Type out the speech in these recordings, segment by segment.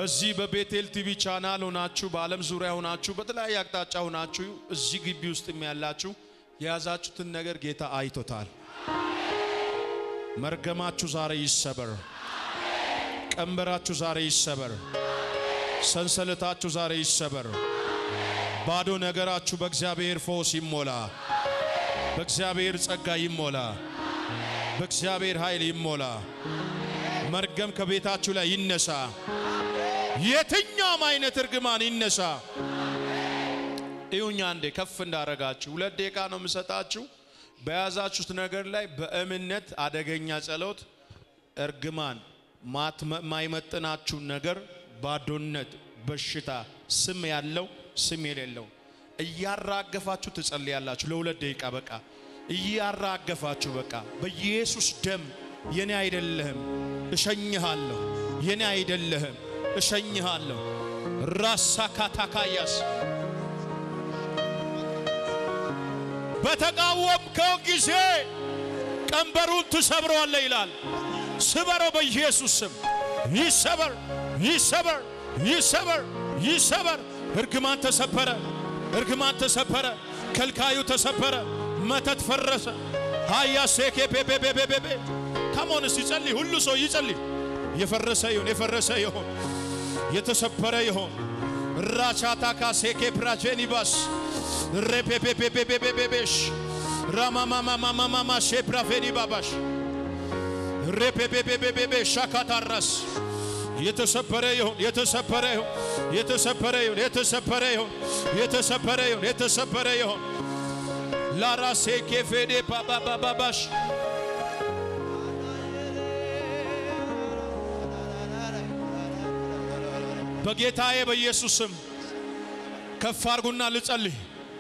በዚህ በቤቴል ቲቪ ቻናል ሆናችሁ በዓለም ዙሪያ ሆናችሁ በተለያየ አቅጣጫ ሆናችሁ እዚህ ግቢ ውስጥም ያላችሁ የያዛችሁትን ነገር ጌታ አይቶታል። መርገማችሁ ዛሬ ይሰበር። ቀንበራችሁ ዛሬ ይሰበር። ሰንሰለታችሁ ዛሬ ይሰበር። ባዶ ነገራችሁ በእግዚአብሔር ፈውስ ይሞላ። በእግዚአብሔር ጸጋ ይሞላ። በእግዚአብሔር ኃይል ይሞላ። መርገም ከቤታችሁ ላይ ይነሳ። የትኛውም አይነት እርግማን ይነሳ። ይሁኛ አንዴ ከፍ እንዳረጋችሁ ሁለት ደቂቃ ነው የምሰጣችሁ። በያዛችሁት ነገር ላይ በእምነት አደገኛ ጸሎት፣ እርግማን፣ ማይመጥናችሁን ነገር፣ ባዶነት፣ በሽታ፣ ስም ያለው ስም የሌለው እያራገፋችሁ ትጸልያላችሁ። ለሁለት ደቂቃ በቃ እያራገፋችሁ በቃ በኢየሱስ ደም የኔ አይደለህም እሸኝሃለሁ፣ የኔ አይደለህም እሸኝሃለሁ። ራሳ ካታካያስ በተቃወምከው ጊዜ ቀንበሩን ትሰብረዋለህ ይላል። ስበረው በኢየሱስ ስም ይሰበር፣ ይሰበር፣ ይሰበር፣ ይሰበር። እርግማን ተሰበረ፣ እርግማን ተሰበረ፣ ከልካዩ ተሰበረ፣ መተት ፈረሰ። ሃያ ሴኬ ቤቤቤቤቤ ካሞን እስቲ ጸልይ፣ ሁሉ ሰው ይጸልይ። የፈረሰ ይሁን፣ የፈረሰ ይሁን፣ የተሰበረ ይሁን። ራቻታካ ሴኬ ፕራጄኒባስ ሬፔፔፔፔፔፔሽ ራማማማማማማ ሼፕራፌኒ ባባሽ ሬፔፔፔፔፔ ሻካታራስ የተሰበረ ይሁን የተሰበረ ይሁን የተሰበረ ይሁን የተሰበረ ይሁን የተሰበረ ይሁን የተሰበረ ይሁን ላራሴ ኬፌዴ ባባባባሽ በጌታዬ በኢየሱስ ስም ከፍ አርጉና ልጸልይ።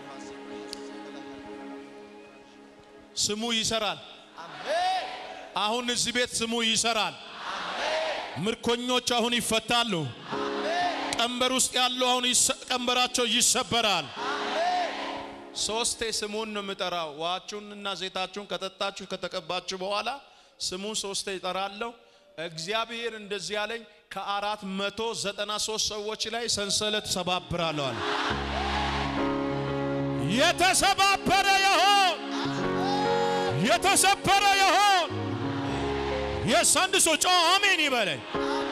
ስሙ ይሰራል። አሁን እዚህ ቤት ስሙ ይሰራል። ምርኮኞች አሁን ይፈታሉ። ቀንበር ውስጥ ያሉ አሁን ቀንበራቸው ይሰበራል። ሶስቴ ስሙን ነው የምጠራው። ውሃችሁንና ዘይታችሁን ከጠጣችሁ ከተቀባችሁ በኋላ ስሙን ሶስቴ ይጠራለሁ። እግዚአብሔር እንደዚህ ያለኝ ከአራት መቶ ዘጠና ሶስት ሰዎች ላይ ሰንሰለት ሰባብራለዋል። የተሰባበረ ይሆን የተሰበረ ይሆን የሳንድ ሰው ጮ አሜን ይበለኝ።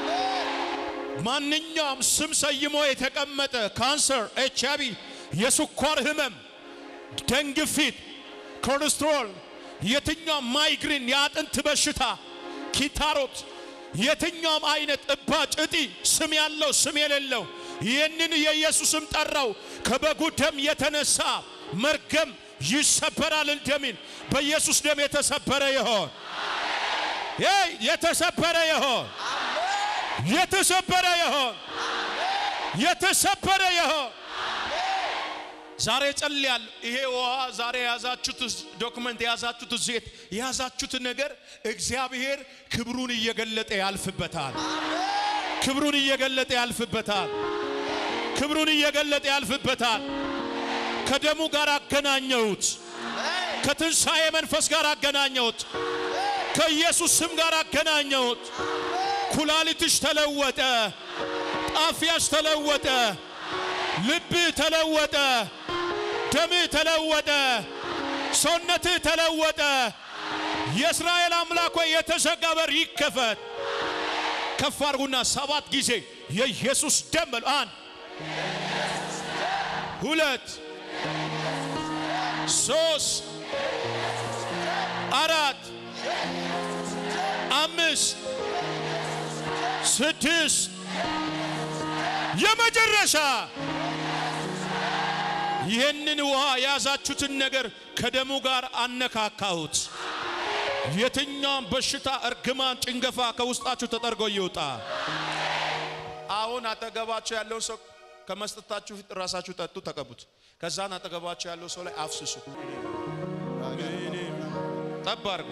ማንኛውም ስም ሰይሞ የተቀመጠ ካንሰር፣ ኤች አይ ቪ፣ የስኳር ህመም፣ ደም ግፊት፣ ኮሌስትሮል፣ የትኛውም ማይግሪን፣ የአጥንት በሽታ፣ ኪታሮት፣ የትኛውም አይነት እባጭ፣ እጢ፣ ስም ያለው ስም የሌለው ይህንን የኢየሱስም ጠራው። ከበጉ ደም የተነሳ መርገም ይሰበራል። እንደሚል በኢየሱስ ደም የተሰበረ ይሆን የተሰበረ ይሆን የተሰበረ ይሆን የተሰበረ ይሆን። ዛሬ ጸልያለሁ። ይሄ ውሃ ዛሬ የያዛችሁት ዶክመንት የያዛችሁት ዜት የያዛችሁት ነገር እግዚአብሔር ክብሩን እየገለጠ ያልፍበታል። ክብሩን እየገለጠ ያልፍበታል። ክብሩን እየገለጠ ያልፍበታል። ከደሙ ጋር አገናኘሁት። ከትንሣኤ መንፈስ ጋር አገናኘሁት። ከኢየሱስ ስም ጋር አገናኘሁት። ኩላሊትሽ ተለወጠ። ጣፊያሽ ተለወጠ። ልብህ ተለወጠ። ደምህ ተለወጠ። ሰውነትህ ተለወጠ። የእስራኤል አምላክ ሆይ የተዘጋ በር ይከፈት። ከፍ አድርጉና ሰባት ጊዜ የኢየሱስ ደም በሉ። አንድ ሁለት ሶስት አራት አምስት ስድስት የመጨረሻ ይህንን ውሃ የያዛችሁትን ነገር ከደሙ ጋር አነካካሁት። የትኛውም በሽታ፣ እርግማን፣ ጭንገፋ ከውስጣችሁ ተጠርጎ ይውጣ። አሁን አጠገባችሁ ያለውን ሰው ከመስጠታችሁ ፊት ራሳችሁ ጠጡ፣ ተቀቡት። ከዛን አጠገባችሁ ያለው ሰው ላይ አፍስሱ፣ ጠብ አድርጉ።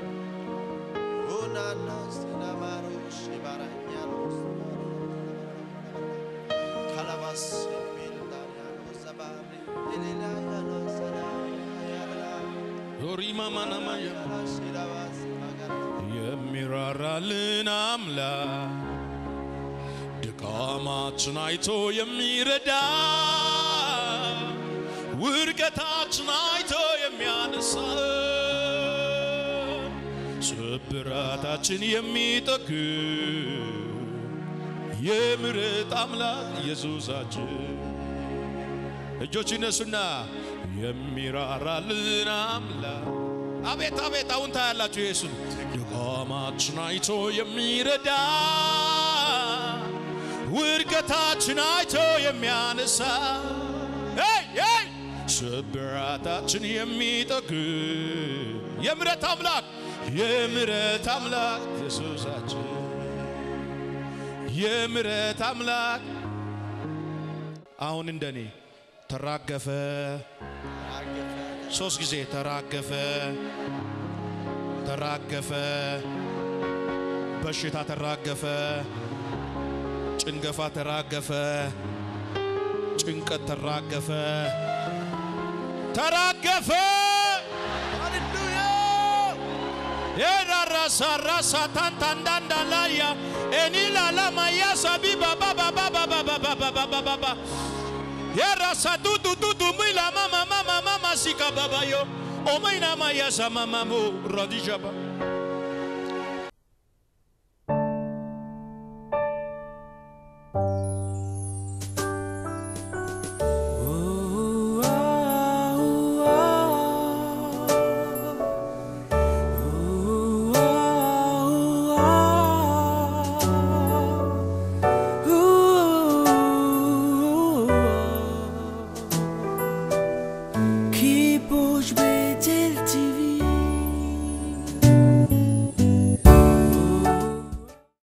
ሪማማናማ የሚራራልን አምላክ ድካማችን አይቶ የሚረዳ ውድቀታችን አይቶ የሚያነሳ ስብራታችን የሚጠግን የምሕረት አምላክ ኢየሱሳችን እጆች ይነሱና የሚራራልን አምላክ አቤት አቤት አሁን ታያላችሁ ኢየሱስ ድካማችን አይቶ የሚረዳ ውድቀታችን አይቶ የሚያነሳ ሄይ ሄይ ስብራታችን የሚጠግን የምሕረት አምላክ የምሕረት አምላክ ኢየሱሳችን የምሕረት አምላክ አሁን እንደኔ ተራገፈ ሶስት ጊዜ ተራገፈ ተራገፈ በሽታ ተራገፈ ጭንገፋ ተራገፈ ጭንቀት ተራገፈ ተራገፈ ሃሌሉያ የራራሳ ራሳ ታንታንዳንዳላያ ኤኒላላማያ ሳቢ ባባ ባባ ባባ ባባ ባባ ባባ የራሳ ቱቱ ቱቱ ሚላ ማማ ማማ ማማ ሲካ ባባዮ ኦመይና ማያሳ ማማሞ ራዲጃባ Que pus bem